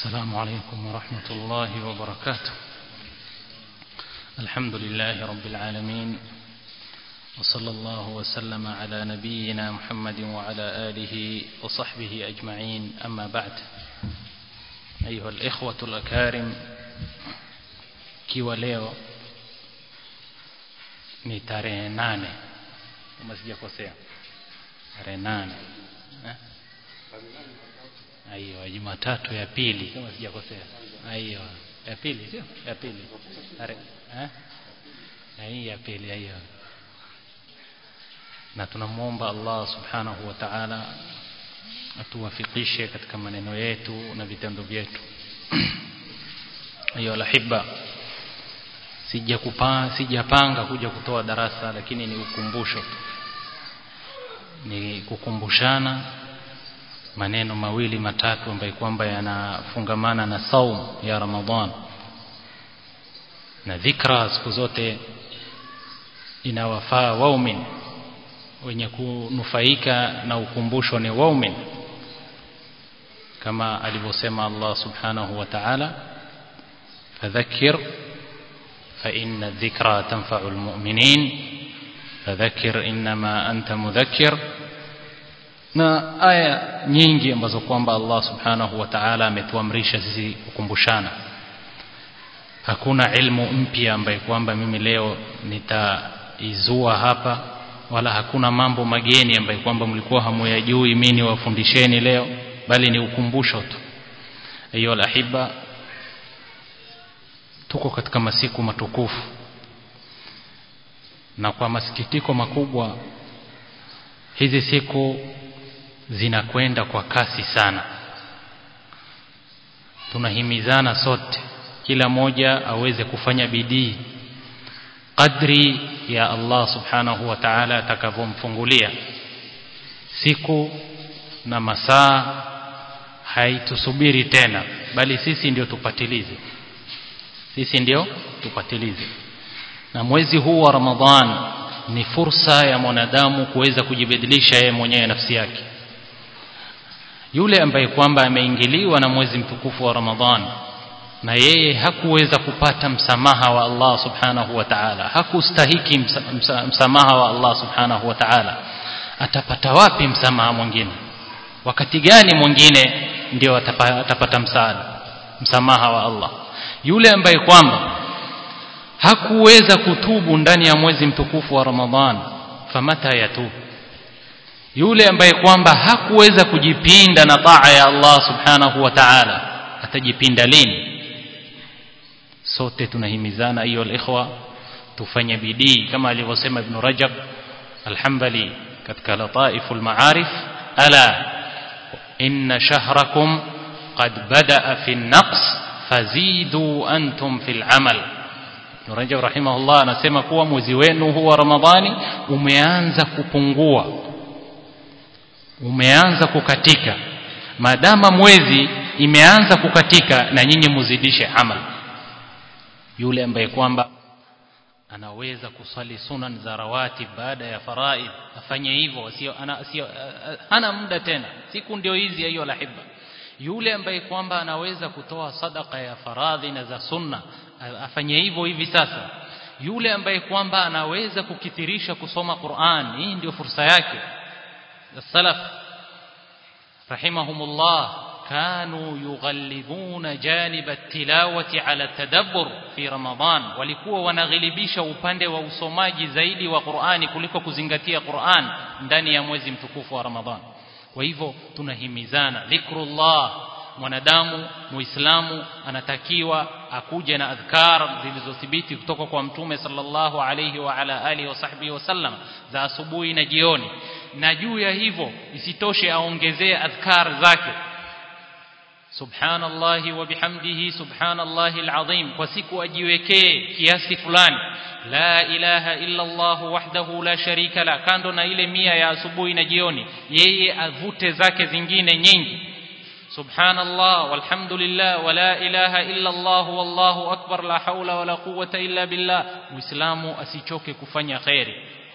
السلام عليكم ورحمة الله وبركاته الحمد لله رب العالمين وصلى الله وسلم على نبينا محمد وعلى آله وصحبه أجمعين أما بعد أيها الإخوة الأكارم kiwa leo ni tarehe nane kama sijakosea tarehe nane eh? aiyo jumatatu ya pili kama sijakosea aiyo ya pili sio ya pili Tare, eh? na hii ya pili aiyo na tunamwomba Allah subhanahu wa ta'ala atuwafikishe katika maneno yetu na vitendo vyetu aiyo alahibba sijakupa sijapanga kuja kutoa darasa lakini ni ukumbusho tu ni kukumbushana maneno mawili matatu ambayo kwamba yanafungamana na saum ya Ramadhan na dhikra siku zote inawafaa waumin wenye kunufaika na ukumbusho ni waumin kama alivyosema Allah subhanahu wa ta'ala fadhakkir فإن الذكرى تنفع المؤمنين فذكر إنما أنت مذكر na aya nyingi ambazo kwamba Allah subhanahu wa ta'ala ametuamrisha sisi kukumbushana hakuna ilmu mpya ambaye kwamba mimi leo nitaizua hapa wala hakuna mambo mageni ambaye kwamba mlikuwa hamuyajui mimi niwafundisheni leo bali ni ukumbusho tu ayo alahibba tuko katika masiku matukufu na kwa masikitiko makubwa hizi siku zinakwenda kwa kasi sana tunahimizana sote kila moja aweze kufanya bidii kadri ya Allah subhanahu wa ta'ala atakavyomfungulia siku na masaa haitusubiri tena bali sisi ndio tupatilize sisi ndio tupatilize na mwezi huu wa Ramadhan ni fursa ya mwanadamu kuweza kujibadilisha yeye mwenyewe nafsi yake yule ambaye kwamba ameingiliwa na mwezi mtukufu wa Ramadhan na yeye hakuweza kupata msamaha wa Allah subhanahu wa ta'ala hakustahiki msa, msa, msamaha wa Allah subhanahu wa ta'ala atapata wapi msamaha mwingine wakati gani mwingine ndio atapata, atapata msaada msamaha wa Allah yule ambaye kwamba hakuweza kutubu ndani ya mwezi mtukufu wa Ramadhan famata yatubu yule ambaye kwamba hakuweza kujipinda na taa ya Allah subhanahu wa ta'ala atajipinda lini sote tunahimizana hiyo alikhwa tufanye bidii kama alivyosema ibn Rajab alhambali katika lataiful maarif ala inna shahrakum qad badaa fi an-naqs fazidu antum fil amal Ibn Rajab rahimahullah anasema kuwa mwezi wenu huu wa Ramadhani umeanza kupungua umeanza kukatika maadama mwezi imeanza kukatika na nyinyi muzidishe amal yule ambaye kwamba anaweza kusali sunan za rawatib baada ya faraid afanye hivyo sio ana sio hana muda tena siku ndio hizi hiyo lahibba yule ambaye kwamba anaweza kutoa sadaka ya faradhi na za sunna afanye hivyo hivi sasa yule ambaye kwamba anaweza kukithirisha kusoma Qur'an hii ndio fursa yake salaf rahimahumullah كانوا يغلبون جانب التلاوة على التدبر في رمضان walikuwa wanaghilibisha upande wa usomaji zaidi wa Qur'ani kuliko kuzingatia Qur'an ndani ya mwezi mtukufu wa Ramadhan kwa hivyo tunahimizana dhikrullah mwanadamu muislamu anatakiwa akuje na adhkar zilizothibiti kutoka kwa mtume sallallahu alayhi wa ala alihi wasahbihi wasallam za asubuhi na jioni na juu ya hivyo isitoshe aongezee adhkar zake subhanallahi wa bihamdihi subhanallahi alazim kwa siku ajiwekee kiasi fulani la ilaha illa Allah wahdahu la sharika la kando na ile mia ya asubuhi na jioni yeye avute zake zingine nyingi subhanallah walhamdulillah wala ilaha illa Allah wallahu akbar la haula wala quwwata illa billah muislamu asichoke kufanya khairi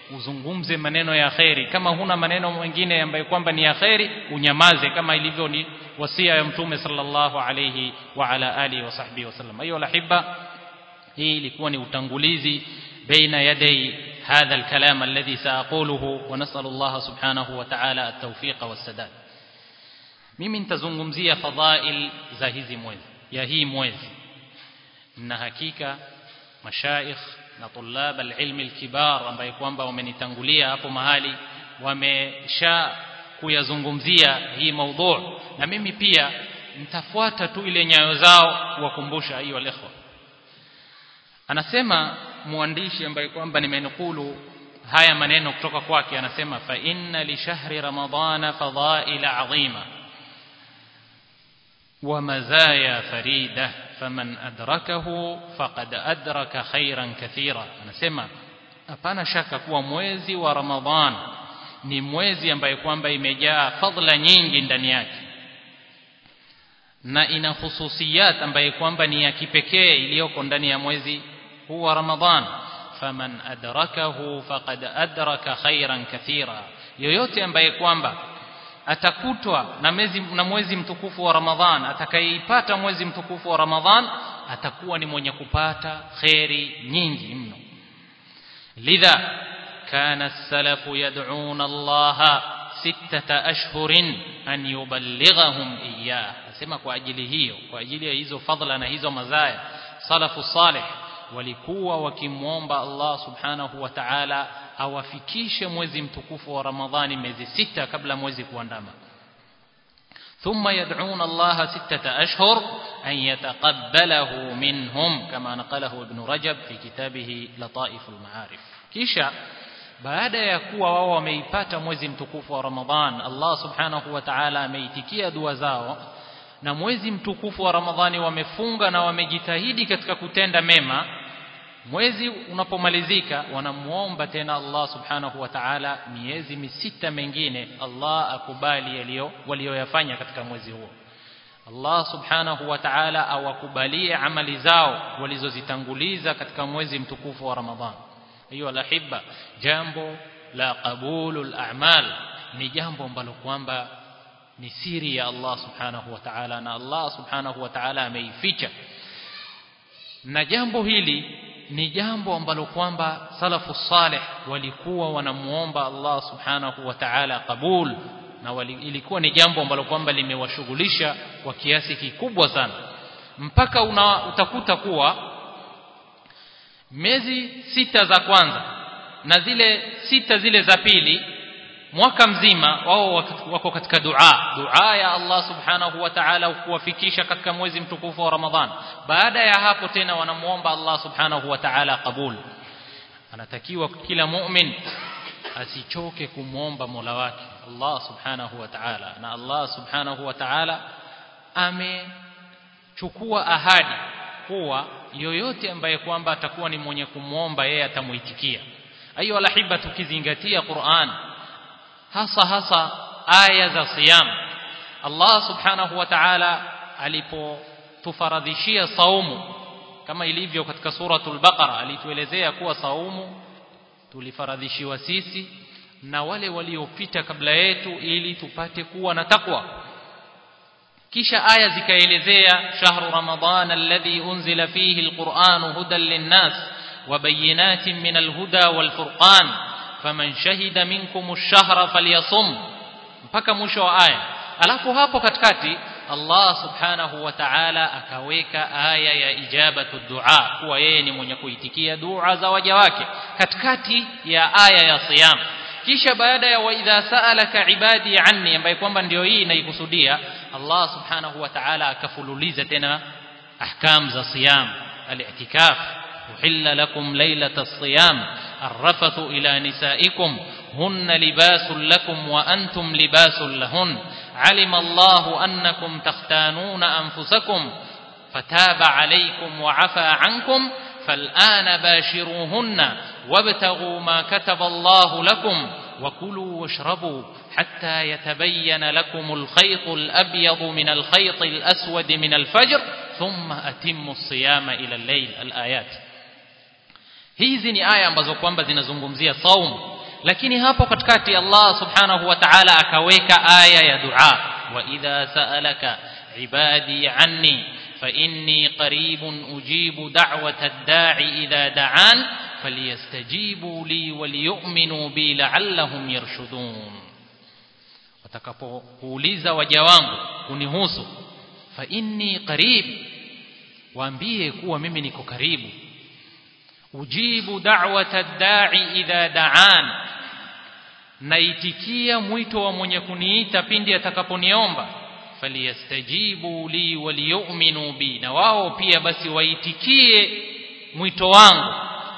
uzungumze maneno ya kheri kama huna maneno mengine ambayo kwamba ni ya kheri unyamaze kama ilivyo ni wasia ya mtume sallallahu alayhi wa ala alihi wa sahbihi wasallam ayu alahibba hii ilikuwa ni utangulizi baina yaday هذا الكلام الذي سأقوله ونسأل الله سبحانه وتعالى التوفيق والسداد mimi nitazungumzia fadhail za hizi mwezi ya hii mwezi na hakika mashaikh na tulab alilmi alkibar ambaye kwamba wamenitangulia hapo mahali wamesha kuyazungumzia hii maudhu na mimi pia nitafuata tu ile nyayo zao kuwakumbusha hiyo alikhwa anasema mwandishi ambaye kwamba nimenukulu haya maneno kutoka kwake anasema fa inna li shahri ramadana fadhaila adhima wa mazaya farida faman adrakahu faqad adraka khairan kathira anasema hapana shaka kuwa mwezi wa ramadhan ni mwezi ambaye kwamba imejaa fadhila nyingi ndani yake na ina hususiyat ambaye kwamba ni ya kipekee iliyoko ndani ya mwezi huu wa ramadhan faman adrakahu faqad adraka khairan kathira yoyote ambaye kwamba atakutwa na mwezi na mwezi mtukufu wa ramadhan atakayeipata mwezi mtukufu wa ramadhan atakuwa ni mwenye kupata khairi nyingi mno lidha kana as-salafu yad'una Allah sittata ashhurin an yuballighahum iyyah nasema kwa ajili hiyo kwa ajili ya hizo fadhila na hizo mazaya salafu salih walikuwa wakimwomba Allah subhanahu wa ta'ala awafikishe mwezi mtukufu wa Ramadhani miezi sita kabla mwezi kuandama ثم يدعون الله ستة أشهر أن يتقبله منهم كما نقله ابن رجب في كتابه لطائف المعارف كيشا baada ya kuwa wao wameipata mwezi mtukufu wa Ramadhan Allah subhanahu wa ta'ala ameitikia dua zao na mwezi mtukufu wa Ramadhani wamefunga na wamejitahidi katika kutenda mema mwezi unapomalizika wanamuomba tena Allah subhanahu wa ta'ala miezi misita mengine Allah akubali yaliyo walioyafanya katika mwezi huo Allah subhanahu wa ta'ala awakubalie amali zao walizozitanguliza katika mwezi mtukufu wa Ramadhan hiyo alahibba jambo la qabulul a'mal ni jambo ambalo kwamba ni siri ya Allah subhanahu wa ta'ala na Allah subhanahu wa ta'ala ameificha na jambo hili ni jambo ambalo kwamba salafu salih walikuwa wanamuomba Allah subhanahu wa ta'ala kabul na wali, ilikuwa ni jambo ambalo kwamba limewashughulisha kwa kiasi kikubwa sana mpaka una, utakuta kuwa miezi sita za kwanza na zile sita zile za pili mwaka mzima wao wako katika dua dua ya Allah subhanahu wa ta'ala kuwafikisha katika mwezi mtukufu wa Ramadhan baada ya hapo tena wanamuomba Allah subhanahu wa ta'ala kabul anatakiwa kila mu'min asichoke kumwomba Mola wake Allah subhanahu wa ta'ala na Allah subhanahu wa ta'ala amechukua ahadi kuwa yoyote ambaye kwamba atakuwa ni mwenye kumwomba yeye atamuitikia ayo alahiba tukizingatia Qur'an hasa hasa aya za siyam Allah subhanahu wa ta'ala alipotufaradhishia saumu kama ilivyo katika suratul baqara alituelezea kuwa saumu tulifaradhishiwa sisi na wale waliopita kabla yetu ili tupate kuwa na takwa kisha aya zikaelezea shahru ramadhana alladhi unzila fihi alquran hudan linnas wa bayinatin min alhuda walfurqan faman shahida minkum ash-shahra falyasum mpaka mwisho wa aya alafu hapo katikati Allah subhanahu wa ta'ala akaweka aya ya ijabatu dua kuwa yeye ni mwenye kuitikia dua za waja wake katikati ya aya ya siyam kisha baada ya wa idha sa'alaka ibadi anni ambaye kwamba ndio hii inaikusudia Allah subhanahu wa ta'ala akafululiza tena ahkam za siyam al-i'tikaf uhilla lakum laylata as-siyam الرفث إلى نسائكم هن لباس لكم وأنتم لباس لهن علم الله أنكم تختانون أنفسكم فتاب عليكم وعفى عنكم فالآن باشروهن وابتغوا ما كتب الله لكم وكلوا واشربوا حتى يتبين لكم الخيط الأبيض من الخيط الأسود من الفجر ثم أتموا الصيام إلى الليل الآيات hizi ni aya ambazo kwamba zinazungumzia saum lakini hapo katikati Allah subhanahu wa ta'ala akaweka aya ya dua wa idha sa'alaka ibadi anni fa inni qaribun ujibu da'wata ad-da'i idha da'an falyastajibu li waliyu'minu bi la'allahum yarshudun watakapokuuliza waja wangu kunihusu fa inni qarib waambie kuwa mimi niko karibu ujibu da'wata ad-da'i idha da'an naitikia mwito wa mwenye kuniita pindi atakaponiomba faliyastajibu li waliyu'minu bi na wao pia basi waitikie mwito wangu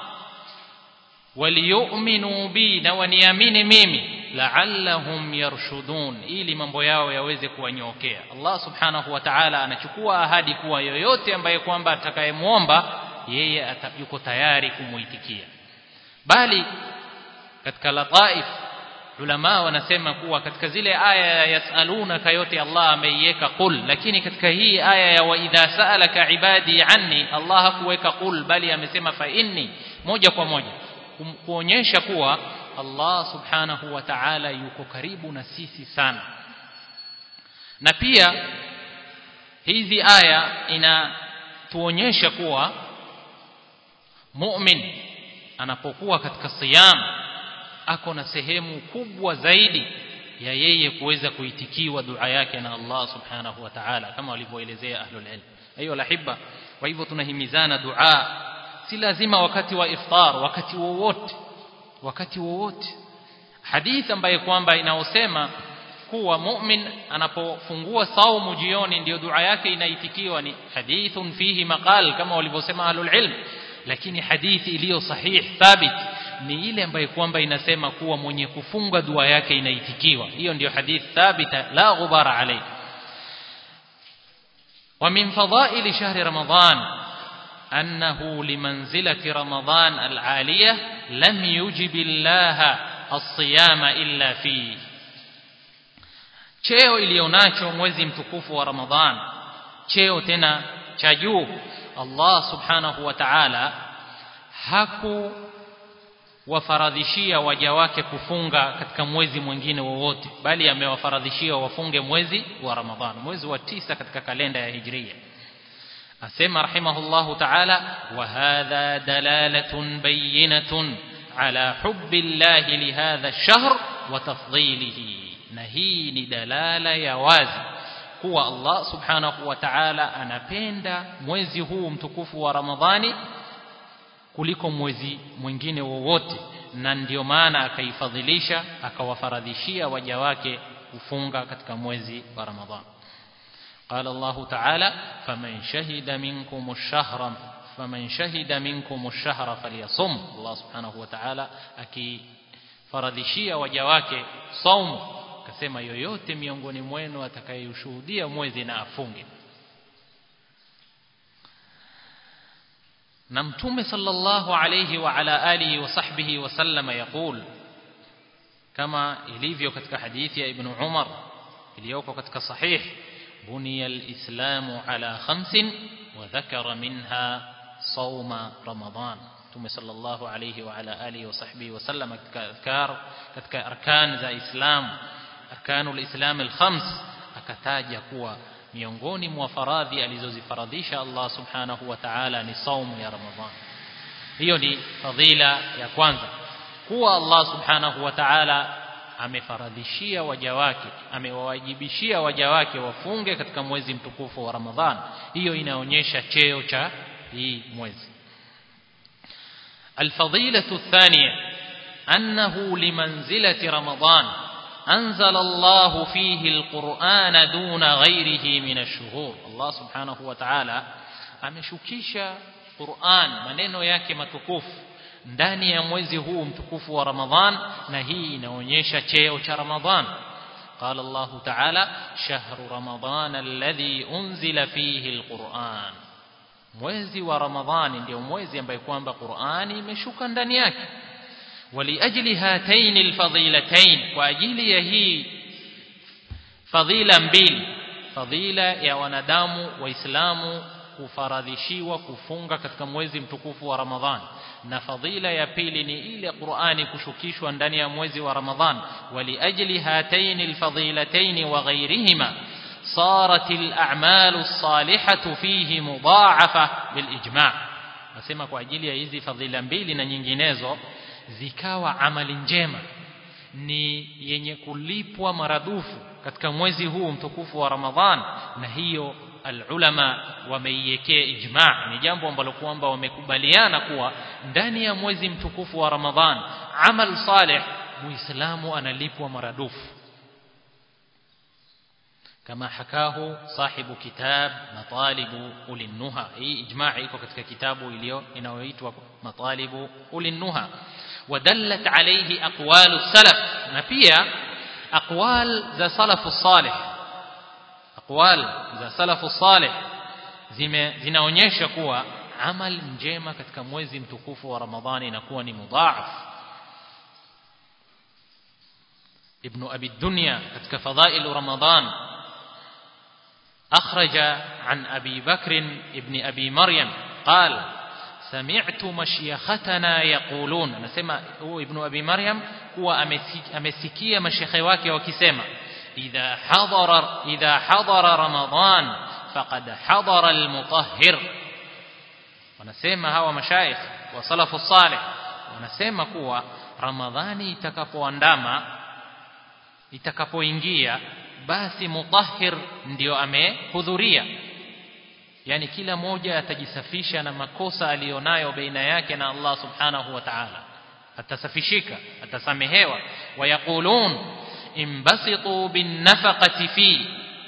waliyu'minu bi na waniamini mimi la'allahum yarshudun ili mambo yao yaweze kuwanyokea Allah subhanahu wa ta'ala anachukua ahadi kuwa yoyote ambaye kwamba atakayemuomba yeye yuko tayari kumuitikia bali katika lataif ulama wanasema kuwa katika zile aya yasalunaka yote Allah ameiweka qul lakini katika hii aya ya wa idha sa'alaka ibadi anni Allah hakuweka qul bali amesema fa inni moja kwa moja kuonyesha kuwa Allah subhanahu wa ta'ala yuko karibu na sisi sana na pia hizi aya inatuonyesha kuwa mu'min anapokuwa katika siyam ako na sehemu kubwa zaidi ya yeye kuweza kuitikiwa dua yake na Allah subhanahu wa ta'ala kama walivyoelezea ahlul ilm ayo lahibba kwa hivyo tunahimizana dua si lazima wakati wa iftar wakati wowote wakati wowote hadith ambaye kwamba inaosema kuwa mu'min anapofungua saumu jioni ndio dua yake inaitikiwa ni hadithun fihi maqal kama walivyosema ahlul ilm lakini hadithi iliyo sahih thabit ni ile ambayo kwamba inasema kuwa mwenye kufunga dua yake inaitikiwa hiyo ndiyo hadith thabita la ghubara alayhi ومن فضائل شهر رمضان أنه لمنزلة رمضان العالية لم يجب الله الصيام إلا فيه cheo ilionacho mwezi mtukufu wa Ramadhan cheo tena cha juu Allah subhanahu wa ta'ala haku wafaradhishia waja wake kufunga katika mwezi mwingine wowote bali amewafaradhishia wafunge mwezi wa Ramadhan mwezi wa tisa katika kalenda ya Hijria asema rahimahullahu ta'ala wa hadha dalalatun bayyinatun ala hubbi Allah li hadha ash-shahr wa tafdhilihi na hii ni dalala ya wazi kuwa Allah subhanahu wa ta'ala anapenda mwezi huu mtukufu wa Ramadhani kuliko mwezi mwingine wowote na ndio maana akaifadhilisha akawafaradhishia waja wake kufunga katika mwezi wa Ramadhani قال الله تعالى فمن شهد منكم الشهر فمن شهد منكم الشهر فليصم الله سبحانه وتعالى akifaradhishia waja wake saumu akasema yoyote miongoni mwenu atakayeshuhudia mwezi na afunge na mtume sallallahu alayhi wa ala alihi wa sahbihi wa sallama yaqul kama ilivyo katika hadithi ya ibn Umar iliyoko katika sahih buniya al-islamu ala khamsin wa dhakara minha sawma ramadan mtume sallallahu alayhi wa ala alihi wa sahbihi wa sallama katika adhkar katika arkan za islam arkanul islam al-khams akataja kuwa miongoni mwa faradhi alizozifaradhisha Allah subhanahu wa ta'ala ni saumu ya Ramadhan hiyo ni fadhila ya kwanza kuwa Allah subhanahu wa ta'ala amefaradhishia waja wake amewawajibishia waja wake wafunge katika mwezi mtukufu wa Ramadhan hiyo inaonyesha cheo cha hii mwezi الفضيلة الثانية أنه لمنزلة رمضان أنزل الله فيه القرآن دون غيره من الشهور الله سبحانه وتعالى ameshukisha Qur'an maneno yake matukufu ndani ya mwezi huu mtukufu wa Ramadhan na hii inaonyesha cheo cha Ramadhan قال الله تعالى شهر رمضان الذي أنزل فيه القرآن mwezi wa Ramadhani ndio mwezi ambaye kwamba Qur'ani imeshuka ndani yake ولأجل هاتين الفضيلتين واجل هي فضيله mbili fadhila ya wanadamu waislamu kufaradhishiwa kufunga katika mwezi mtukufu wa Ramadhan na fadhila ya pili ni ile Qur'ani kushukishwa ndani ya mwezi wa Ramadhan waliajli hataini alfadilataini wa ghayrihima صارت الأعمال الصالحة فيه مضاعفة بالإجماع nasema kwa ajili ya hizi fadhila mbili na nyinginezo zikawa amali njema ni yenye kulipwa maradufu katika mwezi huu mtukufu wa Ramadhan na hiyo alulama wameiwekea ijma ni jambo ambalo kwamba wamekubaliana kuwa ndani ya mwezi mtukufu wa Ramadhan amal salih muislamu analipwa maradufu كما حكاه صاحب كتاب مطالب أولي النهى هي إجماع iko katika kitabu iliyo inayoitwa مطالب أولي النهى ودلت عليه أقوال السلف na pia أقوال za salafu الصالح أقوال za salafu الصالح zinaonyesha kuwa amal njema katika mwezi mtukufu wa Ramadhani inakuwa ni mudhaaf ابن أبي الدنيا katika فضائل رمضان أخرج عن أبي بكر ابن أبي مريم قال سمعت مشيختنا يقولون نسمع هو ابن أبي مريم هو أمسكية مشيخي wake wakisema إذا حضر إذا حضر رمضان فقد حضر المطهر wanasema hawa mashaikh wa salafu salih wanasema kuwa ramadhani itakapoandama itakapoingia basi mutahhir ndio amehudhuria yani kila moja atajisafisha na makosa aliyonayo baina yake na Allah subhanahu wa ta'ala atasafishika atasamehewa wayaqulun imbasitu bin nafaqati fi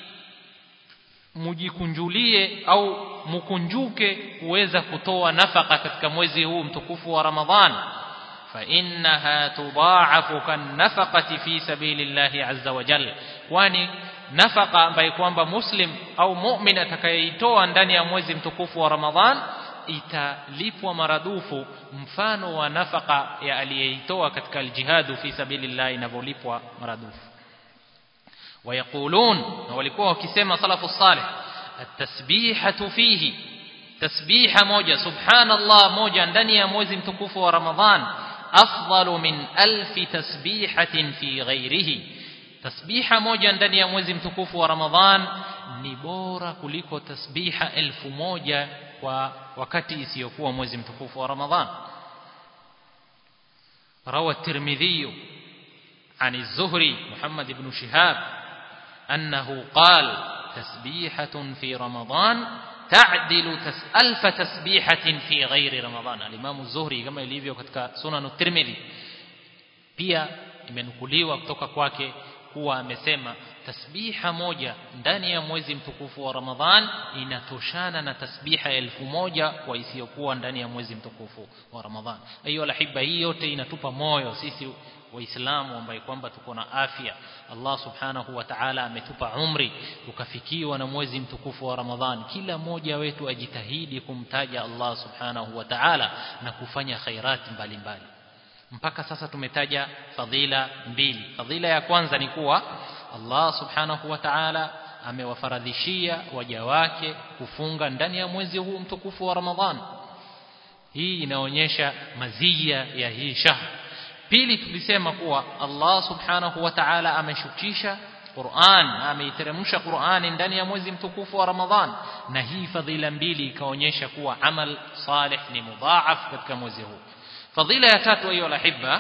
mujikunjulie au mukunjuke kuweza kutoa nafaka katika mwezi huu mtukufu wa Ramadhan فإنها تضاعف كالنفقة في سبيل الله عز وجل kwani nafaka ambayo kwamba muslim au mu'min atakayeitoa ndani ya mwezi mtukufu wa Ramadhan italipwa maradufu mfano wa nafaka ya aliyeitoa katika aljihadu fi sabilillah inavyolipwa maradufu wayaqulun na walikuwa wakisema salafu salih at-tasbihatu fihi tasbiha moja subhanallah moja ndani ya mwezi mtukufu wa Ramadhan afdalu min alfi tasbihatin fi ghairihi tasbiha moja ndani ya mwezi mtukufu wa Ramadhan ni bora kuliko tasbiha elfu moja kwa wakati isiyokuwa mwezi mtukufu wa Ramadhan روى الترمذي عن الزهري محمد بن شهاب أنه قال تسبيحة في رمضان تعدل تس ألف تسبيحة في غير رمضان الإمام الزهري كما يلivyo katika sunan at-Tirmidhi pia imenukuliwa kutoka kwake kuwa amesema tasbiha moja ndani ya mwezi mtukufu wa Ramadhan inatoshana na tasbiha elfu moja kwa isiyokuwa ndani ya mwezi mtukufu wa Ramadhan. Hiyo alhiba hii yote inatupa moyo sisi waislamu ambaye kwamba tuko na afya Allah subhanahu wa ta'ala ametupa umri tukafikiwa na mwezi mtukufu wa Ramadhan kila mmoja wetu ajitahidi kumtaja Allah subhanahu wa ta'ala na kufanya khairati mbalimbali mpaka sasa tumetaja fadhila mbili fadhila ya kwanza ni kuwa Allah subhanahu wa ta'ala amewafaradhishia waja wake kufunga ndani ya mwezi huu mtukufu wa Ramadhan hii inaonyesha mazia ya hii shahr pili tulisema kuwa Allah subhanahu wa ta'ala ameshukisha Qur'an ameiteremsha Qur'ani ndani ya mwezi mtukufu wa Ramadhan na hii fadhila mbili ikaonyesha kuwa amal salih ni mudhaaf katika mwezi huu fadhila ya tatu hiyo lahibba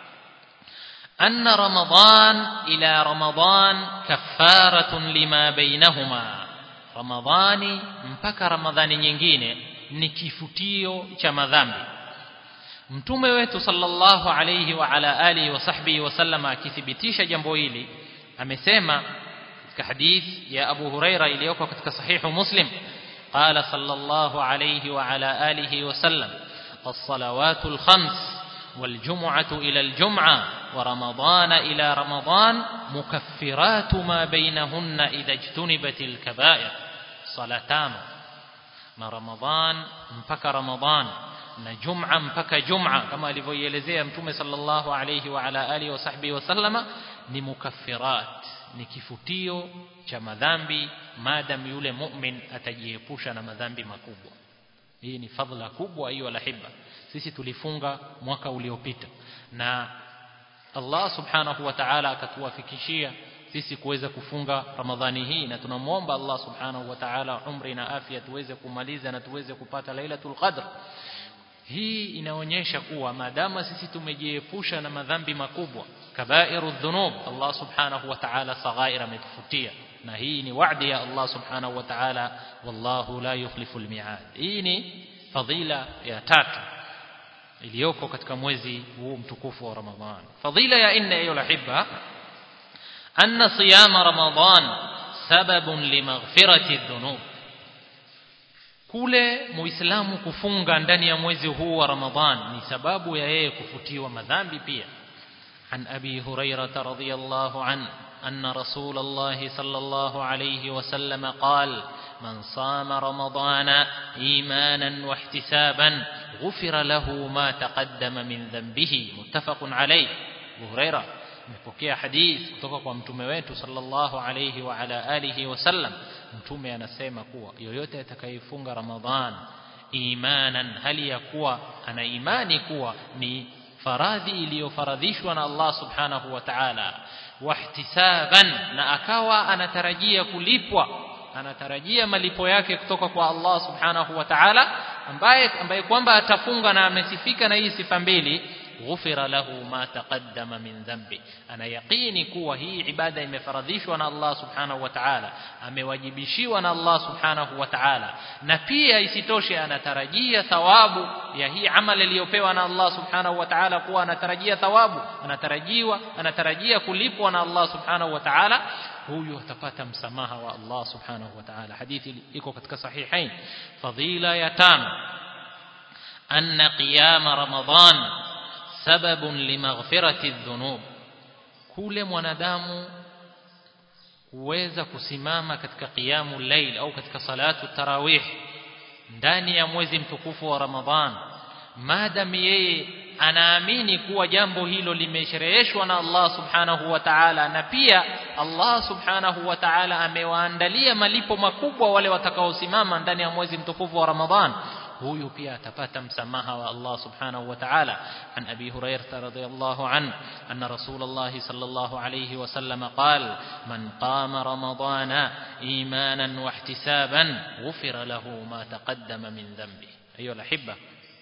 أن رمضان إلى رمضان كفارة لما بينهما رمضان mpaka ramadhani nyingine ni kifutio cha madhambi mtume wetu sallallahu alayhi wa ala alihi wa sahbihi wasallam akithibitisha jambo hili amesema katika hadith ya Abu Huraira iliyoko katika sahihu Muslim qala sallallahu alayhi wa ala alihi wa sallam الصلوات الخمس والجمعة إلى الجمعة ورمضان إلى رمضان مكفرات ما بينهن إذا اجتنبت الكبائر صلاتان ما رمضان مفك رمضان na jum'a mpaka jum'a kama alivyoielezea mtume sallallahu alayhi wa ala alihi wa sahbihi wasallama ni mukaffirat ni kifutio cha madhambi madam yule mu'min atajiepusha na madhambi makubwa hii ni fadhila kubwa hiyo alahibba sisi tulifunga mwaka uliopita na Allah subhanahu wa ta'ala akatuwafikishia sisi kuweza kufunga Ramadhani hii na tunamuomba Allah subhanahu wa ta'ala umri na afya tuweze kumaliza na tuweze kupata Lailatul Qadr hii inaonyesha kuwa maadama sisi tumejiepusha na madhambi makubwa kabairu dhunub Allah subhanahu wa ta'ala saghaira ametufutia na hii ni wa'di ya Allah subhanahu wa ta'ala wallahu la yukhlifu almi'ad hii ni fadhila ya tatu iliyoko katika mwezi huu mtukufu wa Ramadhan fadhila ya nne hiyo lahibba anna siyama Ramadhan sababun limaghfirati dhunub kule muislamu kufunga ndani ya mwezi huu wa Ramadhan ni sababu ya yeye kufutiwa madhambi pia عن أبي هريرة رضي الله عنه أن رسول الله صلى الله عليه وسلم قال من صام رمضان إيمانا واحتسابا غفر له ما تقدم من ذنبه متفق عليه أبو هريرة mpokea hadith kutoka kwa mtume wetu sallallahu alayhi wa ala alihi wasallam mtume anasema kuwa yoyote atakayefunga ramadhan imanan hali ya kuwa ana imani kuwa ni faradhi iliyofaradhishwa na Allah subhanahu wa ta'ala wahtisaban na akawa anatarajia kulipwa anatarajia malipo yake kutoka kwa Allah subhanahu wa ta'ala ambaye ambaye kwamba atafunga na amesifika na hii sifa mbili ghufira lahu ma taqaddama min dhanbi ana yaqini kuwa hii ibada imefaradhishwa na Allah subhanahu wa ta'ala amewajibishiwa na Allah subhanahu wa ta'ala na pia isitoshe anatarajia thawabu ya hii amali iliyopewa na Allah subhanahu wa ta'ala kuwa anatarajia thawabu anatarajiwa anatarajia kulipwa na Allah subhanahu wa ta'ala huyu atapata msamaha wa Allah subhanahu wa ta'ala hadithi iko katika sahihain fadhila ya tano anna qiyam ramadan sababun limaghfirati dhunub kule mwanadamu kuweza kusimama katika qiyamu layl au katika salatu tarawih ndani ya mwezi mtukufu wa Ramadhan maadam yeye anaamini kuwa jambo hilo limeshereheshwa na Allah subhanahu wa ta'ala na pia Allah subhanahu wa ta'ala amewaandalia malipo makubwa wale watakaosimama ndani ya mwezi mtukufu wa Ramadhan huyu pia atapata msamaha wa Allah subhanahu wa ta'ala an abi hurairah radhiyallahu an anna rasulullah sallallahu alayhi wa sallam qala man qama ramadana imanan wa ihtisaban ghufira lahu ma taqaddama min dhanbi hiyo alahibba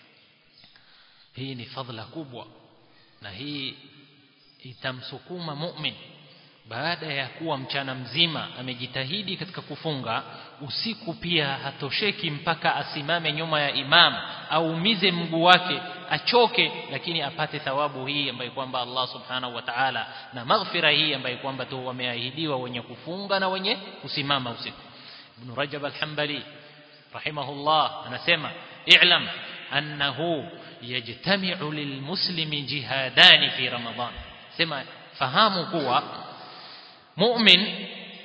hii ni fadhila kubwa na hii itamsukuma mu'min baada ya kuwa mchana mzima amejitahidi katika kufunga usiku pia hatosheki mpaka asimame nyuma ya imam aumize mguu wake achoke lakini apate thawabu hii ambayo kwamba Allah subhanahu wa ta'ala na maghfira hii ambayo kwamba tu wameahidiwa wenye kufunga na wenye kusimama usiku Ibn Rajab al-Hanbali rahimahullah anasema i'lam annahu yajtami'u lilmuslimi jihadani fi ramadan sema fahamu kuwa mu'min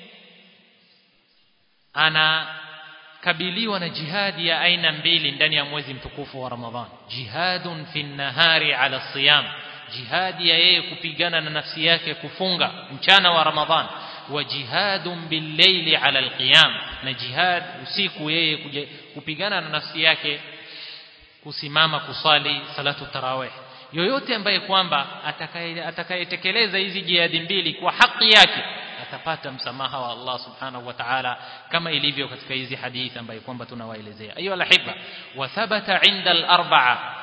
anakabiliwa na jihadi ya aina mbili ndani ya mwezi mtukufu wa Ramadhan jihadun fi nahari ala siyam jihadi ya yeye kupigana na nafsi yake kufunga mchana wa Ramadhan wa jihadun bil-layli ala al-qiyam na jihad usiku yeye kupigana na nafsi yake kusimama kusali salatu tarawih yoyote ambaye kwamba atakayetekeleza hizi jihadi mbili kwa haki yake atapata msamaha wa Allah subhanahu wa ta'ala kama ilivyo katika hizi hadithi ambayo kwamba tunawaelezea ayu alhiba wa thabata inda al-arba'a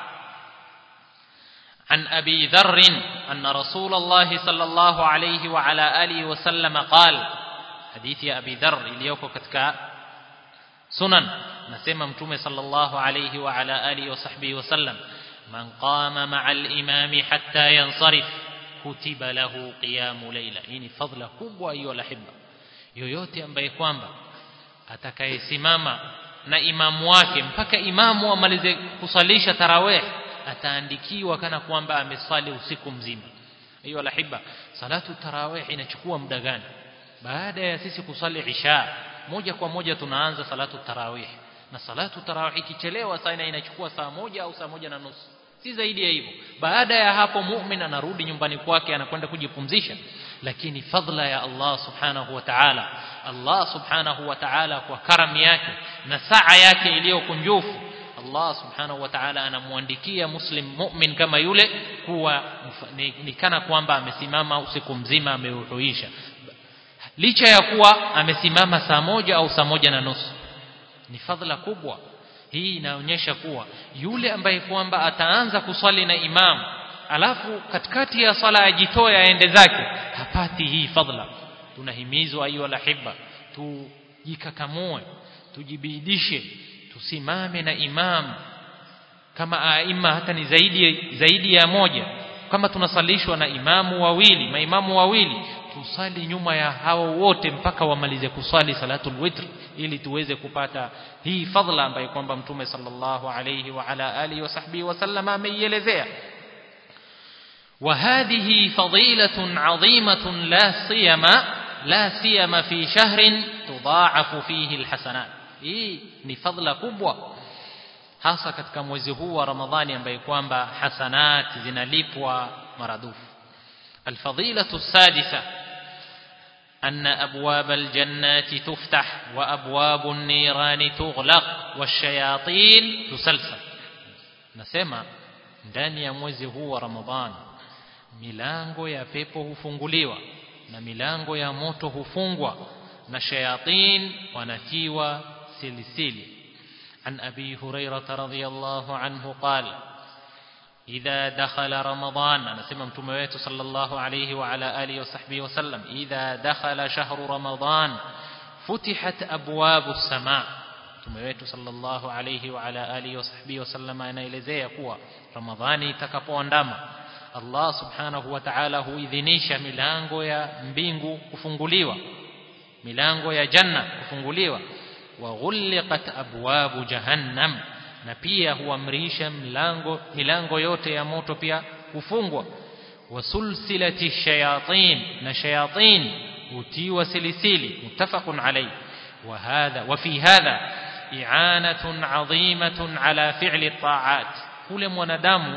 عن أبي ذر أن رسول الله صلى الله عليه وعلى آله وسلم قال حديث يا أبي ذر إليوكو كتك سنن نسمى متومة صلى الله عليه وعلى آله وصحبه وسلم من قام مع الإمام حتى ينصرف كتب له قيام ليلة يعني فضل kubwa hiyo alahibba yoyote ambaye kwamba atakayesimama na imamu wake mpaka imamu amalize kusalisha tarawih ataandikiwa kana kwamba amesali usiku mzima hiyo alahibba salatu tarawih inachukua muda gani baada ya sisi kusali isha moja kwa moja tunaanza salatu tarawih na salatu tarawih ikichelewa sana inachukua saa moja au saa moja na nusu si zaidi ya hivyo baada ya hapo mu'min anarudi nyumbani kwake anakwenda kujipumzisha lakini fadla ya Allah subhanahu wa ta'ala Allah subhanahu wa ta'ala kwa karam yake na saa yake iliyokunjufu Allah subhanahu wa ta'ala anamwandikia muslim mu'min kama yule kuwa ni, ni kana kwamba amesimama usiku mzima ameuhuisha licha ya kuwa amesimama saa moja au saa moja na nusu ni fadhila kubwa hii inaonyesha kuwa yule ambaye kwamba ataanza kuswali na imamu alafu katikati ya swala ajitoe aende zake hapati hii fadhila tunahimizwa ayu alahibba tujikakamue tujibidishe tusimame na imam kama aima hata ni zaidi zaidi ya moja kama tunasalishwa na imamu wawili maimamu wawili tusali nyuma ya hao wote mpaka wamalize kuswali salatul witr ili tuweze kupata hii fadhila ambayo kwamba mtume sallallahu alayhi wa ala alihi wa sahbihi wasallam ameielezea وهذه فضيلة عظيمة لا سيما لا سيما في شهر تضاعف فيه الحسنات hii ni fadhila kubwa hasa katika mwezi huu wa Ramadhani ambaye kwamba hasanat zinalipwa maradufu alfadilatu sadisa أن أبواب الجنات تفتح وأبواب النيران تغلق والشياطين تسلسل نسمع ndani ya mwezi huu wa Ramadhani milango ya pepo hufunguliwa na milango ya moto hufungwa na shayatin wanatiwa silisili عن أبي هريرة رضي الله عنه قال إذا دخل رمضان أنا سمع متوميت صلى الله عليه وعلى آله وصحبه وسلم إذا دخل شهر رمضان فتحت أبواب السماء متوميت صلى الله عليه وعلى آله وصحبه وسلم أنا إلزي kuwa Ramadhani itakapoandama Allah subhanahu wa ta'ala huidhinisha milango ya mbingu kufunguliwa milango ya janna kufunguliwa waghulqat abwabu jahannam na pia huamrisha mlango milango yote ya moto pia kufungwa wasulsilati shayatin na shayatin utiwa silisili muttafaqun alayhi وهذا وفي هذا إعانة عظيمة على فعل الطاعات kule mwanadamu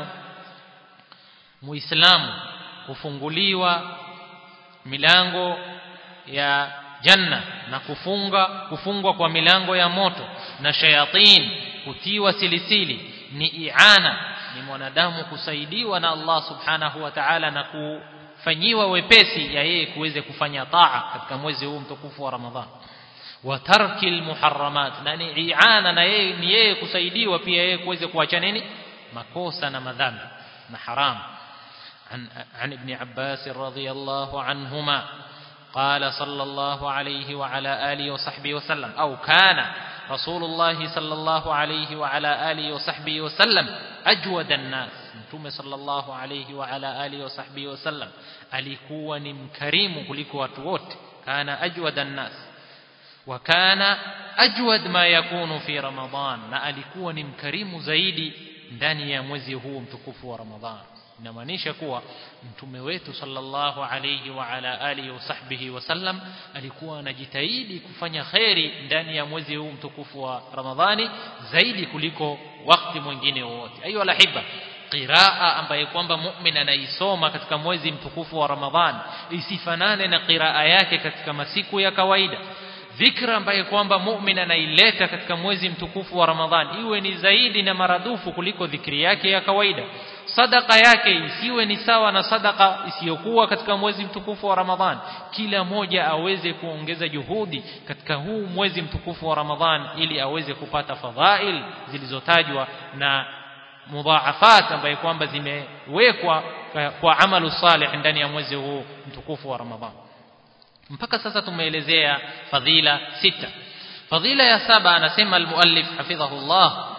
muislamu kufunguliwa milango ya janna na kufunga kufungwa kwa milango ya moto na shayatin kutiwa silisili ni iana ni mwanadamu kusaidiwa na Allah subhanahu wa ta'ala na kufanyiwa wepesi ya yeye kuweze kufanya taa katika mwezi huu mtukufu wa Ramadhani wa tarkil muharramat na ni iana na yeye ni yeye kusaidiwa pia yeye kuweze kuacha nini makosa na madhambi na haram عن عن ابن عباس رضي الله عنهما قال صلى الله عليه وعلى آله وصحبه وسلم أو كان رسول الله صلى الله عليه وعلى آله وصحبه وسلم أجود الناس متوم صلى الله عليه وعلى آله وصحبه وسلم alikuwa ni mkarimu kuliko watu wote kana ajwada nnas wa kana ajwad ma yakunu fi ramadan na alikuwa ni mkarimu zaidi ndani ya mwezi huu mtukufu wa ramadhan inamaanisha kuwa mtume wetu sallallahu alayhi wa ala alihi wasahbihi wasallam alikuwa anajitahidi kufanya kheri ndani ya mwezi huu mtukufu wa Ramadhani zaidi kuliko wakati mwingine wowote ayu alahibba qiraa ambaye kwamba mu'min anaisoma katika mwezi mtukufu wa Ramadhani isifanane na qiraa yake katika masiku ya kawaida dhikra ambaye kwamba mu'min anaileta katika mwezi mtukufu wa Ramadhani iwe ni zaidi na maradufu kuliko dhikri yake ya kawaida sadaka yake isiwe ni sawa na sadaka isiyokuwa katika mwezi mtukufu wa Ramadhan kila moja aweze kuongeza juhudi katika huu mwezi mtukufu wa Ramadhan ili aweze kupata fadhail zilizotajwa na mudhaafat ambaye kwamba zimewekwa kwa amalu salih ndani ya mwezi huu mtukufu wa Ramadhan mpaka sasa tumeelezea fadhila sita fadhila ya saba anasema almuallif hafidhahullah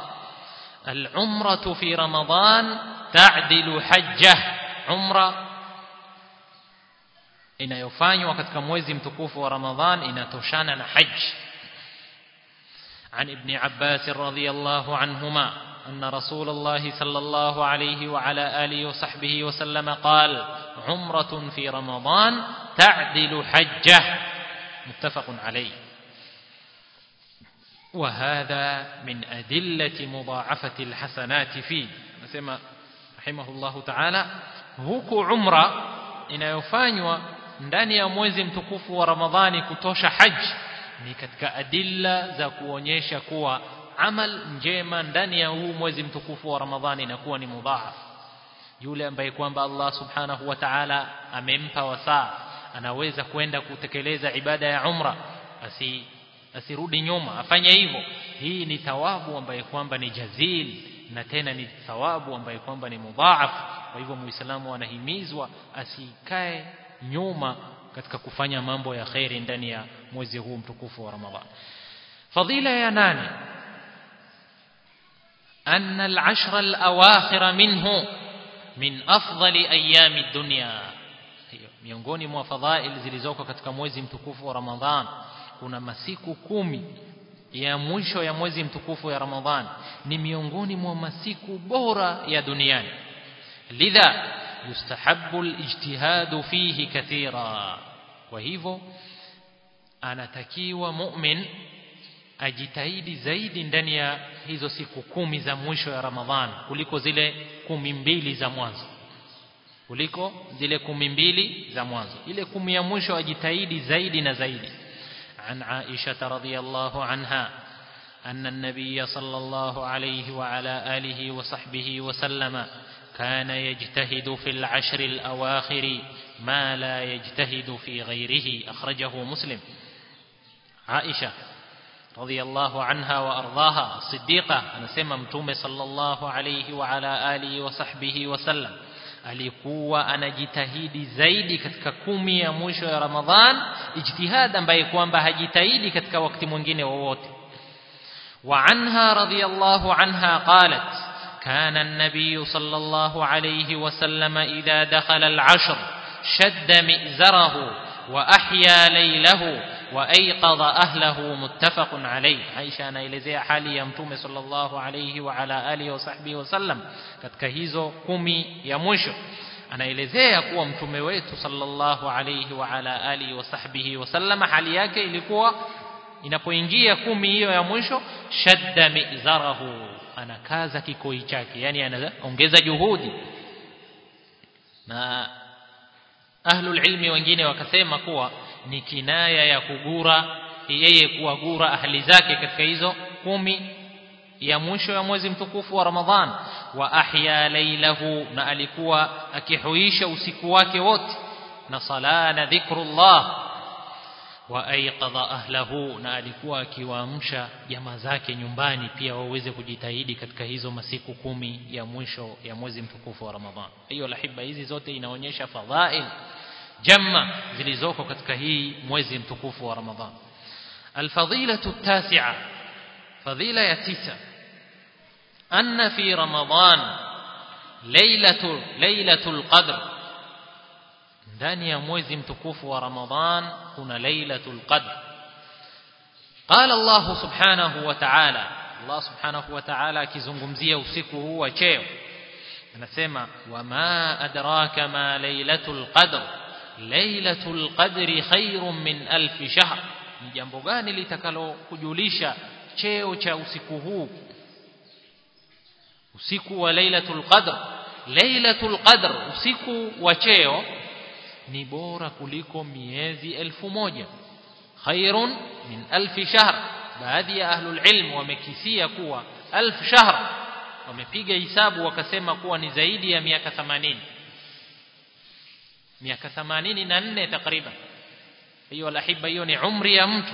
العمرة في رمضان تعدل حجة عمرة inayofanywa katika mwezi mtukufu wa Ramadhan inatoshana na hajj عن ابن عباس رضي الله عنهما أن رسول الله صلى الله عليه وعلى آله وصحبه وسلم قال عمرة في رمضان تعدل حجة متفق عليه وهذا من أدلة مضاعفة الحسنات فيه نسمى رحمه الله تعالى huku umra inayofanywa ndani ya mwezi mtukufu wa Ramadhani kutosha haji ni katika adilla za kuonyesha kuwa amal njema ndani ya huu mwezi mtukufu wa Ramadhani inakuwa ni mudhaaf yule ambaye kwamba Allah subhanahu wa ta'ala amempa wasaa anaweza kwenda kutekeleza ibada ya umra asi asirudi nyuma afanye hivyo hii ni thawabu ambaye kwamba ni jazil na tena ni thawabu ambaye kwamba ni mudhaaf kwa hivyo muislamu anahimizwa asikae nyuma katika kufanya mambo ya khairi ndani ya mwezi huu mtukufu wa Ramadhan fadhila ya nane أن العشر الأواخر منه من أفضل أيام الدنيا miongoni mwa fadhail zilizoko katika mwezi mtukufu wa Ramadhan kuna masiku kumi ya mwisho ya mwezi mtukufu ya Ramadhan ni miongoni mwa masiku bora ya duniani lidha yustahabbu alijtihadu fihi kathira kwa hivyo anatakiwa mu'min ajitahidi zaidi ndani ya hizo siku kumi za mwisho ya Ramadhan kuliko zile kumi mbili za mwanzo kuliko zile kumi mbili za mwanzo ile kumi ya mwisho ajitahidi zaidi na zaidi عن عائشة رضي الله عنها أن النبي صلى الله عليه وعلى آله وصحبه وسلم كان يجتهد في العشر الأواخر ما لا يجتهد في غيره أخرجه مسلم عائشة رضي الله عنها وأرضاها الصديقة أنا سمى متومة صلى الله عليه وعلى آله وصحبه وسلم alikuwa anajitahidi zaidi katika kumi ya mwisho ya Ramadhan ijtihad ambaye kwamba hajitahidi katika wakati mwingine wowote wa anha radhiyallahu anha qalat كان النبي صلى الله عليه وسلم إذا دخل العشر شد مئزره وأحيا ليله وأيقظ أهله متفق عليه عائشة anaelezea hali ya mtume sallallahu alayhi wa ala alihi wasahbihi wasallam katika hizo kumi ya mwisho anaelezea kuwa mtume wetu sallallahu alayhi wa ala alihi wasahbihi wasallam hali yake ilikuwa inapoingia kumi hiyo ya mwisho shadda mizarahu anakaza kikoi chake yani anaongeza juhudi na ahlul ilmi wengine wakasema kuwa ni kinaya ya kugura yeye kuwagura ahli zake katika hizo kumi ya mwisho ya mwezi mtukufu wa Ramadhan wa ahya lailahu na alikuwa akihuisha usiku wake wote na sala na dhikrullah wa aiqadha ahlahu na alikuwa akiwaamsha jamaa zake nyumbani pia waweze kujitahidi katika hizo masiku kumi ya mwisho ya mwezi mtukufu wa Ramadhan hiyo lahiba hizi zote inaonyesha fadhail jamma zilizoko katika hii mwezi mtukufu wa Ramadhan الفضيلة التاسعة فضيلة يتيسة أن في رمضان ليلة ليلة القدر ndani ya mwezi mtukufu wa Ramadhan kuna lailatul qadr qala Allah subhanahu wa ta'ala Allah subhanahu wa ta'ala akizungumzia usiku huu wa cheo anasema wama adraka ma lailatul qadr lailatul qadri khairun min alf shahr ni jambo gani litakalo kujulisha cheo cha usiku huu usiku wa lailatul qadr lailatul qadr usiku wa cheo ni bora kuliko miezi elfu moja khairun min alf shahr baadhi ya ahlul ilm wamekisia kuwa alf shahr wamepiga hisabu wakasema kuwa ni zaidi ya miaka 80 miaka 84 takriban hiyo lahiba hiyo ni umri ya mtu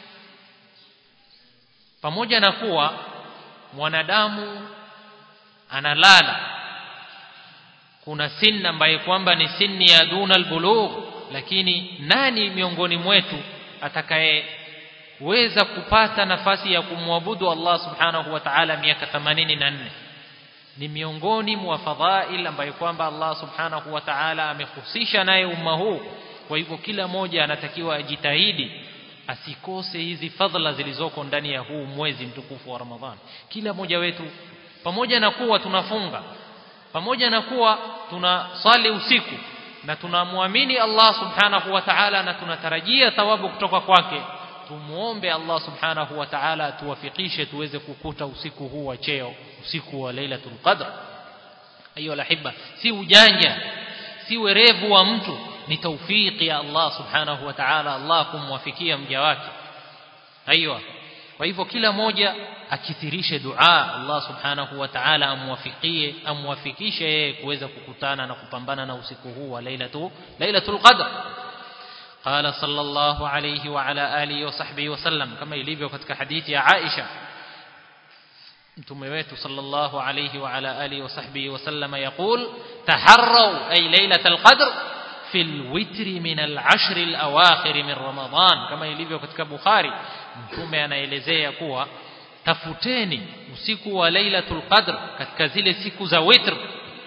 pamoja na kuwa mwanadamu analala kuna sinna ambaye kwamba ni sinni ya duna albulugh lakini nani miongoni mwetu atakayeweza kupata nafasi ya kumwabudu Allah subhanahu wa ta'ala miaka 84 ni miongoni mwa fadhail ambayo kwamba Allah subhanahu wa ta'ala amehusisha naye umma huu kwa hivyo kila mmoja anatakiwa ajitahidi asikose hizi fadhila zilizoko ndani ya huu mwezi mtukufu wa Ramadhani kila mmoja wetu pamoja na kuwa tunafunga pamoja na kuwa tunasali usiku na tunamwamini Allah subhanahu wa ta'ala na tunatarajia thawabu kutoka kwake tumuombe Allah subhanahu wa ta'ala tuwafikishe tuweze kukuta usiku huu wa cheo usiku wa Lailatul Qadr ayo lahiba si ujanja si werevu wa mtu ni taufiki ya Allah subhanahu wa ta'ala Allah kumwafikia mja wake aiywa kwa hivyo kila moja akithirishe dua Allah subhanahu wa ta'ala amwafikie amwafikishe yeye kuweza kukutana na kupambana na usiku huu wa lailatu lailatul qadr قال صلى الله عليه وعلى آله وصحبه وسلم كما يليبيو katika hadithi ya Aisha mtume wetu sallallahu alayhi wa ala alihi wa sahbihi wasallam yaqul taharraw ay laylatal qadr fi alwitri min al'ashr alawakhir min ramadan kama ilivyo katika bukhari mtume anaelezea kuwa tafuteni usiku wa lailatul qadr katika zile siku za witr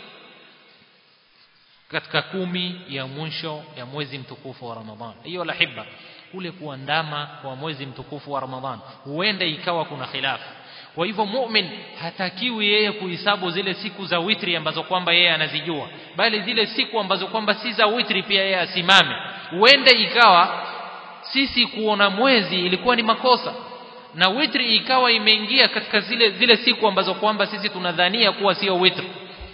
katika kumi ya mwisho ya mwezi mtukufu wa ramadhan hiyo lahibba kule kuandama kwa mwezi mtukufu wa ramadhan huenda ikawa kuna khilafu kwa hivyo mu'min hatakiwi yeye kuhesabu zile siku za witri ambazo kwamba yeye anazijua bali zile siku ambazo kwamba si za witri pia yeye asimame huenda ikawa sisi kuona mwezi ilikuwa ni makosa na witri ikawa imeingia katika zile zile siku ambazo kwamba sisi tunadhania kuwa sio witri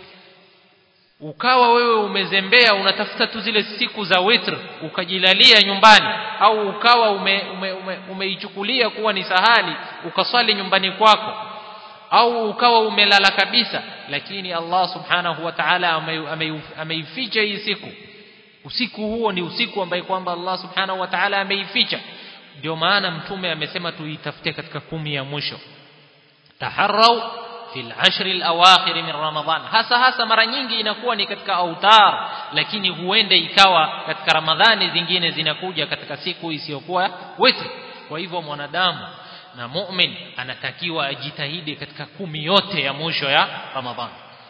ukawa wewe umezembea unatafuta tu zile siku za witr ukajilalia nyumbani au ukawa umeichukulia ume, ume, ume kuwa ni sahali ukaswali nyumbani kwako au ukawa umelala kabisa lakini Allah subhanahu wa ta'ala ameificha hii siku usiku huo ni usiku ambaye kwamba Allah subhanahu wa ta'ala ameificha ndio maana mtume amesema tuitafute katika kumi ya mwisho taharrau في العشر الأواخر من رمضان hasa hasa mara nyingi inakuwa ni katika autar lakini huenda ikawa katika ramadhani zingine zinakuja katika siku isiyokuwa witr kwa hivyo mwanadamu na mu'min anatakiwa ajitahidi katika kumi yote ya mwisho ya ramadhani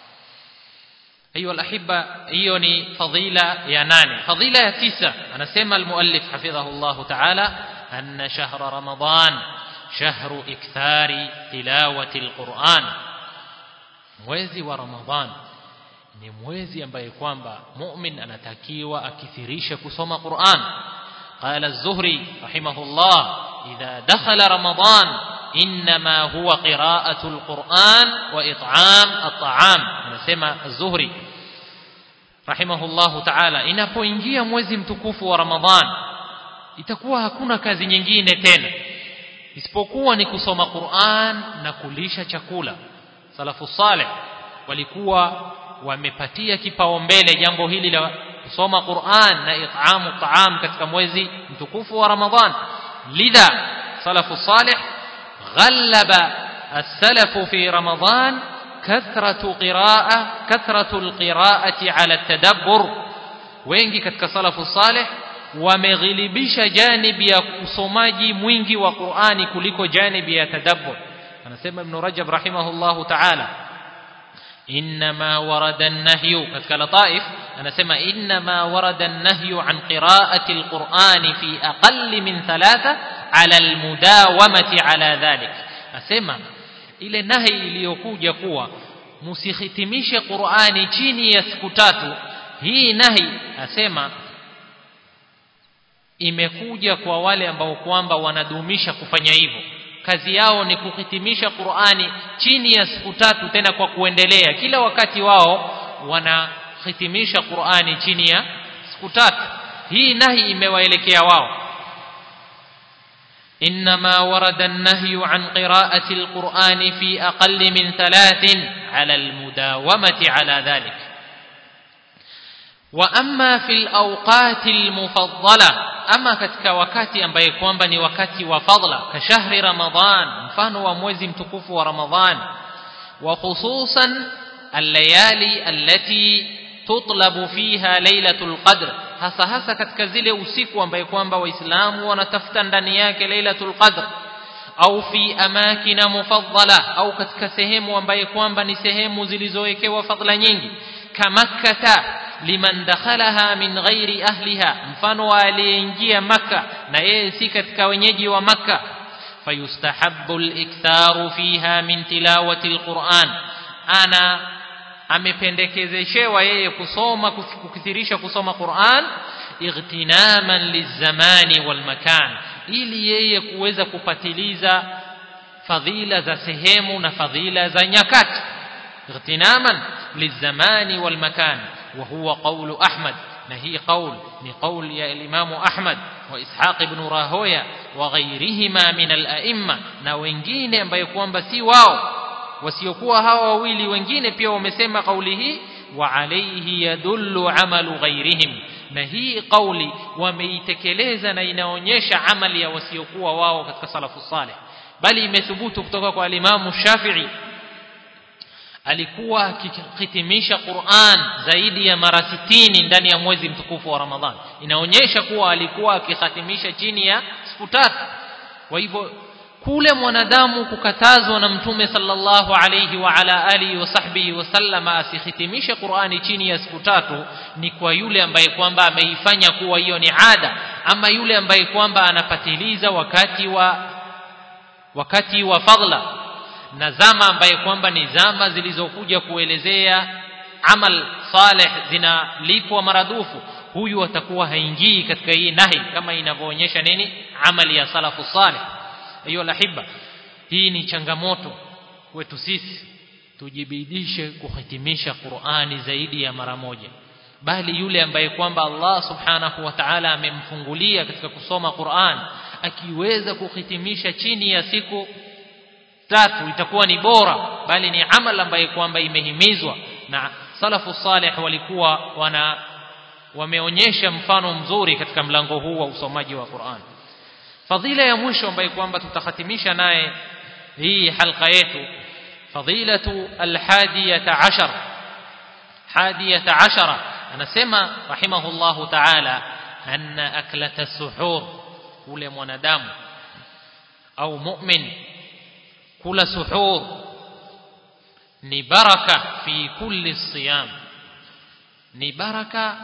hiyo alahibba hiyo ni fadhila ya nane fadhila ya tisa anasema almuallif hafidhahullah ta'ala anna shahra ramadan shahru ikthari tilawati alquran mwezi wa ramadhan ni mwezi ambaye kwamba mu'min anatakiwa akithirisha kusoma Qur'an qala az-zuhri rahimahullah idha dakhala ramadan inma huwa qira'atu al-Qur'an wa it'am at-ta'am anasema az-zuhri rahimahullah ta'ala inapoingia mwezi mtukufu wa ramadhan itakuwa hakuna kazi nyingine tena isipokuwa ni kusoma Qur'an na kulisha chakula salafu saleh walikuwa wamepatia kipaumbele jambo hili la kusoma Qur'an na it'amu ta'am katika mwezi mtukufu wa Ramadhan lidha salafu saleh ghallaba as-salafu fi Ramadhan kathratu qira'a kathratu al-qira'ati 'ala at-tadabbur wengi katika salafu saleh wameghilibisha janibi ya usomaji mwingi wa Qur'ani kuliko janibi ya tadabbur anasema ibn Rajab rahimahullahu ta'ala inma warada an-nahyu katika lataif anasema inma warada an-nahyu an qira'ati al-Qur'ani fi aqall min thalatha ala al-mudawamati ala dhalik asema ile nahi iliyokuja kuwa musihitimishe Qur'ani chini ya siku tatu hii nahi asema imekuja kwa wale ambao kwamba wanadumisha kufanya hivyo kazi yao ni kuhitimisha Qur'ani chini ya siku tatu tena kwa kuendelea kila wakati wao wanahitimisha Qur'ani chini ya siku tatu hii nahi imewaelekea wao إنما ورد النهي عن قراءة القرآن في أقل من ثلاث على المداومة على ذلك وأما في الأوقات المفضلة ama katika wakati ambaye kwamba ni wakati wa fadla ka shahri ramadhan mfano wa mwezi mtukufu wa ramadhan wa khususan al-layali allati tutlabu fiha lailatul qadr hasa hasa katika zile usiku ambaye kwamba waislamu wanatafuta ndani yake lailatul qadr au fi amakina mufaddala au katika sehemu ambaye kwamba ni sehemu zilizowekewa fadla nyingi kamakkata liman dakhalaha min ghairi ahliha mfano aliyeingia maka na yeye si katika wenyeji wa maka fayustahabbu al-iktharu fiha min tilawati al-Qur'an ana amependekezeshewa yeye kusoma kukithirisha kusoma Qur'an ightinaman lizamani walmakan ili yeye kuweza kupatiliza fadhila za sehemu na fadhila za nyakati ightinaman lizamani walmakan وهو قول أحمد na hii qaul ni qaul ya Imamu Ahmad wa Ishaq ibn Rahoya wa ghairihima min al-a'imma na wengine ambayo kwamba si wao wasiokuwa hawa wawili wengine pia wamesema kauli hii wa alayhi yadullu amalu ghairihim na hii kauli wameitekeleza na inaonyesha amali ya wasiokuwa wao katika salafu saleh bali imethubutu kutoka kwa alimamu Shafi'i alikuwa akihitimisha Qur'an zaidi ya mara 60 ndani ya mwezi mtukufu wa Ramadhan inaonyesha kuwa alikuwa akihitimisha chini ya siku tatu kwa hivyo kule mwanadamu kukatazwa na mtume sallallahu alayhi wa ala alihi wa sahbihi wasallama asihitimishe Qur'ani chini ya siku tatu ni kwa yule ambaye kwamba ameifanya kuwa hiyo ni ada ama yule ambaye kwamba anapatiliza wakati wa wakati wa fadla na zama ambaye kwamba ni zama zilizokuja kuelezea amal saleh zinalipwa maradufu huyu atakuwa haingii katika hii nahi kama inavyoonyesha nini amali ya salafu saleh hiyo lahiba hii ni changamoto kwetu sisi tujibidishe kuhitimisha Qur'ani zaidi ya mara moja bali yule ambaye kwamba Allah subhanahu wa ta'ala amemfungulia katika kusoma Qur'an akiweza kuhitimisha chini ya siku tatu itakuwa ni bora bali ni amal ambaye kwamba imehimizwa na salafu salih walikuwa wana wameonyesha mfano mzuri katika mlango huu wa usomaji wa Qur'an fadhila ya mwisho ambayo kwamba tutahatimisha naye hii halqa yetu fadilatu alhadiyata ashar hadiyata ashara anasema rahimahullahu ta'ala anna aklata suhur ule mwanadamu au mu'min kula suhur ni baraka fi kulli siyam ni baraka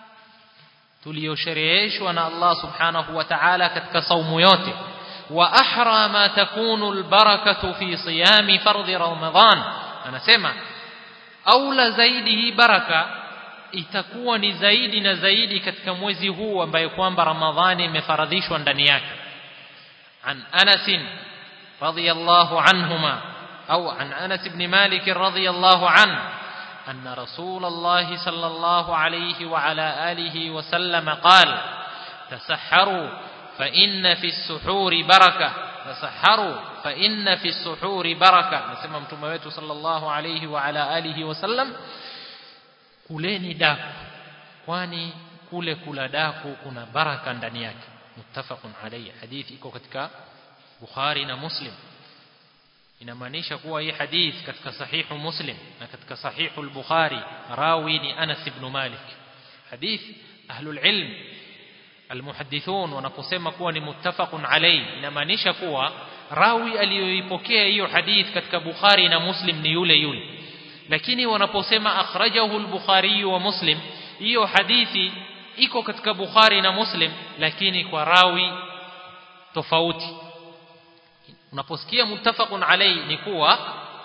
tuliyoshereheshwa na Allah subhanahu wa ta'ala katika saumu yote wa ahra ma takunu albarakatu fi siyami fardhi ramadan anasema aula zaidi hii baraka itakuwa ni zaidi na zaidi katika mwezi huu ambaye kwamba ramadhani imefaradhishwa ndani yake an Anas radiyallahu anhuma au an Anas ibn Malik radiyallahu anhu أن رسول الله صلى الله عليه وعلى آله وسلم قال تسحروا فإن في السحور بركة تسحروا فإن في السحور بركة نسمى متمويت صلى الله عليه وعلى آله وسلم kuleni daku kwani kule kula daku kuna baraka ndani yake muttafaqun alayhi hadithi iko katika Bukhari na Muslim inamaanisha kuwa hii hadith katika sahihu Muslim na katika sahihu al-Bukhari rawi ni Anas ibn Malik hadith ahlul ilm almuhaddithun wanaposema kuwa ni muttafaqun alayhi inamaanisha kuwa rawi aliyoipokea hiyo hadith katika Bukhari na Muslim ni yule yule lakini wanaposema akhrajahu al-Bukhari wa Muslim hiyo hadithi iko katika Bukhari na Muslim lakini kwa rawi tofauti unaposikia muttafaqun alayhi ni kuwa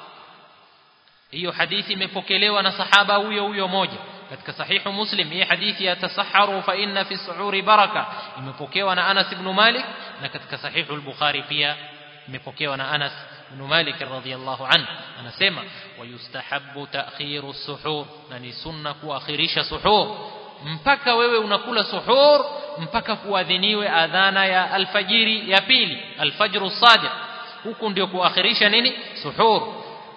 hiyo hadithi imepokelewa na sahaba huyo huyo moja katika sahihu muslim hii hadithi ya tasaharu fa inna fi suhuri baraka imepokewa na Anas ibn Malik na katika sahihu al-Bukhari pia imepokewa na Anas ibn Malik radhiyallahu anhu anasema wayustahabbu ta'khiru suhur na ni sunna kuakhirisha suhur mpaka wewe unakula suhur mpaka kuadhiniwe adhana ya alfajiri ya pili alfajru sadiq huku ndio kuakhirisha nini suhur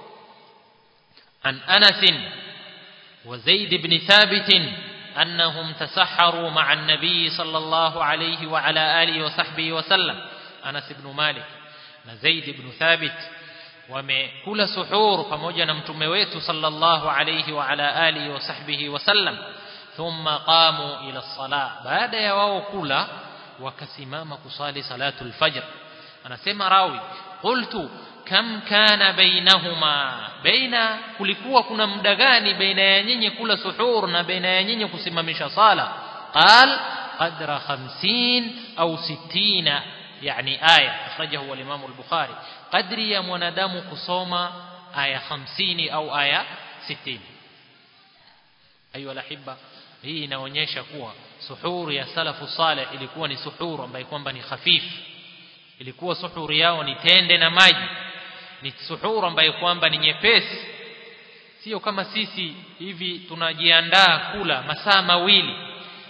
an Anas wa Zaid ibn Thabit annahum tasahharu ma'a an-nabi sallallahu alayhi wa ala alihi wa sahbihi wa sallam Anas ibn Malik na Zaid ibn Thabit wamekula suhur pamoja na mtume wetu sallallahu alayhi wa ala alihi wa sahbihi wa sallam thumma qamu ila salah baada ya wao kula wakasimama kusali salatul fajr anasema rawi qultu kam kana bainahuma baina kulikuwa kuna muda gani baina ya nyinyi kula suhur na baina ya nyinyi kusimamisha sala qal qadra 50 au 60 yani aya akhrajahu al-imam al-bukhari qadri ya mwanadamu kusoma aya 50 au aya 60 ayu alahibba hii inaonyesha kuwa suhuru ya salafu saleh ilikuwa ni suhuru ambayo kwamba ni hafifu ilikuwa suhuru yao ni tende na maji ni suhuru ambayo kwamba ni nyepesi sio kama sisi hivi tunajiandaa kula masaa mawili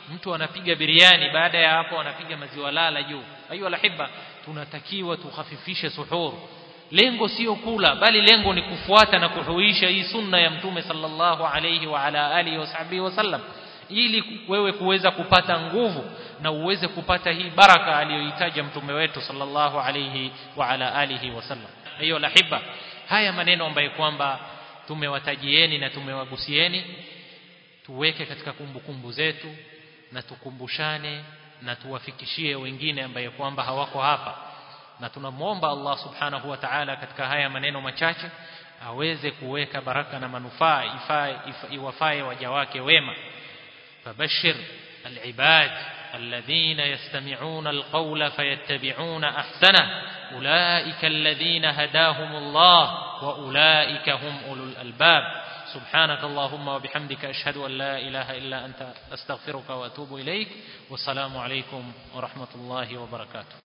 mtu anapiga biriani baada ya hapo anapiga maziwa lala juu ayu alahibba tunatakiwa tukhafifishe suhur lengo sio kula bali lengo ni kufuata na kuhuisha hii sunna ya mtume sallallahu alayhi wa ala alihi wasahbihi wasallam ili wewe kuweza kupata nguvu na uweze kupata hii baraka aliyohitaja mtume wetu sallallahu alayhi wa ala alihi wasallam hiyo lahiba haya maneno ambayo kwamba tumewatajieni na tumewagusieni tuweke katika kumbukumbu zetu na tukumbushane na tuwafikishie wengine ambaye kwamba hawako hapa na tunamwomba Allah subhanahu wa ta'ala katika haya maneno machache aweze kuweka baraka na manufaa iwafae waja wake wema fabashir alibad الذين يستمعون القول فيتبعون احسنه اولئك الذين هداهم الله واولئك هم اولو الالباب سبحانك اللهم وبحمدك اشهد ان لا اله الا انت استغفرك واتوب اليك والسلام عليكم ورحمه الله وبركاته